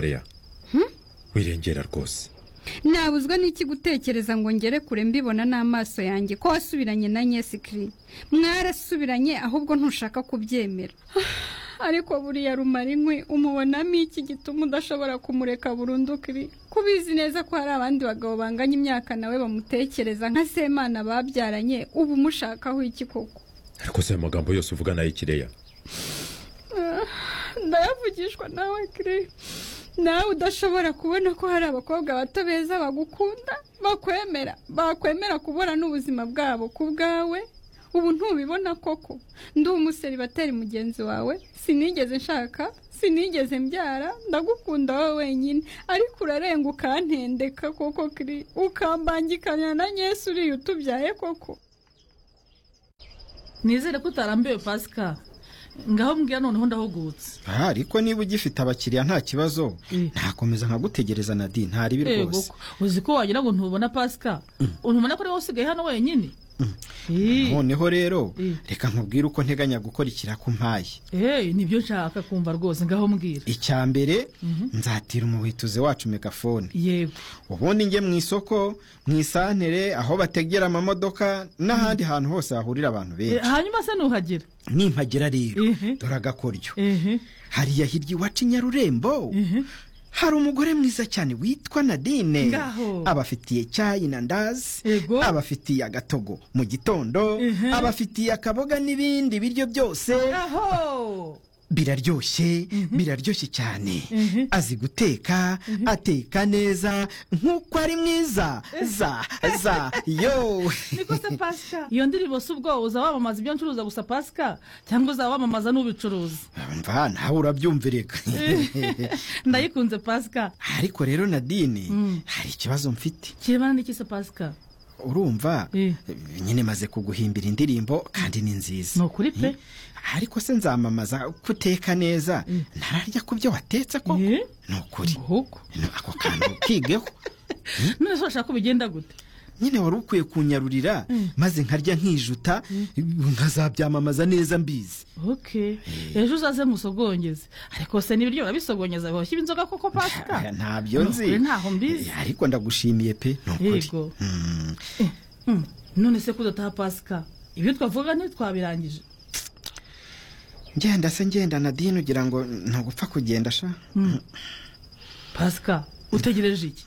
korea wirengera rwose nabuzwa n'iki gutekereza ngo ngere kure mbibona n'amaso yanjye ko wasubiranye na nyesikiri mwarasubiranye ahubwo ntushaka kubyemera ariko buriya rumara inkwi umubonamo iki gituma udashobora kumureka burundu kiri kubizi neza ko hari abandi bagabo banganya imyaka nawe bamutekereza nka semana babyaranye ubu umushakaho iki koko ariko si amagambo yose uvuga nayo kireya ndayavugishwa nawe kiri nawe udashobora kubona ko hari abakobwa bato beza bagukunda bakwemera bakwemera kubura n'ubuzima bwabo ku bwawe ubu ntubibona koko ndi batari mugenzi wawe sinigeze nshaka sinigeze mbyara ndagukunda wowe wenyine ariko urarenga ukantendeka koko kiri ukambangikanya na nyesi uriya utubyaye koko nizere ko utarambiwe pasika ngaho mbwira noneho ndahugutse aha ariko niba ugifite abakiriya nta kibazo ntakomeza nkagutegereza na di ntaribi yego rwose ko uzi ko wagira ngo ntubona pasika unubona ko ariwe usigaye hano wenyine Eh, noneho rero Mm. reka nkubwire uko nteganya gukora ikirakumpaye eh, nibyo nshaka kumva rwose ngaho mbwira icya mbere nzatira umuhituzi wacu megafone yego ubundi njye mu isoko mu isantere aho bategera amamodoka n'ahandi hantu hose hahurira abantu Eh, benshi hanyuma se nuhagera nimpagera rero Mhm. dore agakoryo ehe hariya hirya iwacu i nyarurembo Mhm. hari umugore mwiza cyane witwa nadine Ngaho. abafitiye cyayi na ndazi Ego. abafitiye agatogo mu gitondo Mhm. abafitiye akaboga n'ibindi biryo byose aho biraryoshye biraryoshye cyane Mhm. azi guteka ateka neza nk'uko ari mwiza za za yo niko se pasika iyo ndirimbo si ubwo uza wamamaza ibyo ncuruza gusa pasika cyangwa uzaba wamamaza n'ubicuruza mva nawe urabyumvirega ndayikunze pasika ariko rero nadine Mm. hari ikibazo mfite kiremana n'iki se pasika urumva Eh. nyine maze kuguhimbira indirimbo kandi ni nziza Ni ukuri pe. Eh, ariko se nzamamaza kuteka neza ntararya ku byo watetse koko Eh. ni ukuri nguhuko No, ako kantu kigeho none se urashaka ko bigenda gute nyine wari ukwiye kunyarurira maze nkarya nkijuta nkazabyamamaza neza mbizi ok ejo uzaze musogongeze ariko se n'ibiryo urabisogongeza bihoshya inzoga koko pasika ntabyo Ni nzi ukuri, ntaho mbizi Eh, ariko ndagushimiye pe ni ukuri yego Mm, Eh, mm, none se kudataha pasika ibyo twavuga ntitwabirangije ngenda se ngenda nadine ugira ngo ntagupfa kugenda sha pasika utegereje iki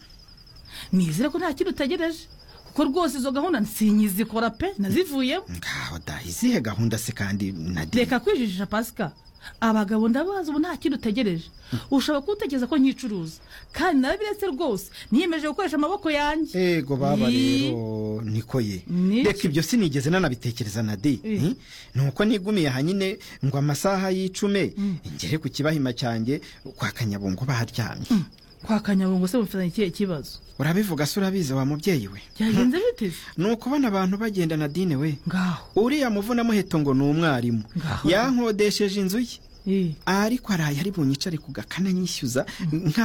nizere ko nta kintu utegereje kuko rwose izo gahunda sinyizikora pe nazivuyemo ngaho da izihe gahunda se kandi nadine reka kwijijisha pasika abagabo ndabazi ubu nta kindi utegereje ushobora kuwutekereza ko nkicuruza kandi nababiretse rwose niyemeje gukoresha amaboko yanjye ego baba Yi. rero niko ye Niki? reka ibyo sinigeze nanabitekereza na di Eh. ni uko nigumiye hanyine ngo amasaha y'icume ngere ku kibahima cyanjye kwa kanyabungo baharyamye kwa kanyabungo se mufitanye ikihe kibazo urabivuga se urabizi wa mubyeyi we byagenze bite se ni ukubona abantu bagenda na dine we ngaho uriya muvunamuheto ngo ni umwarimu Ngaho. yankodesheje inzu ye Eh, ariko araye ari bunyicare ku gakana nyishyuza nkaho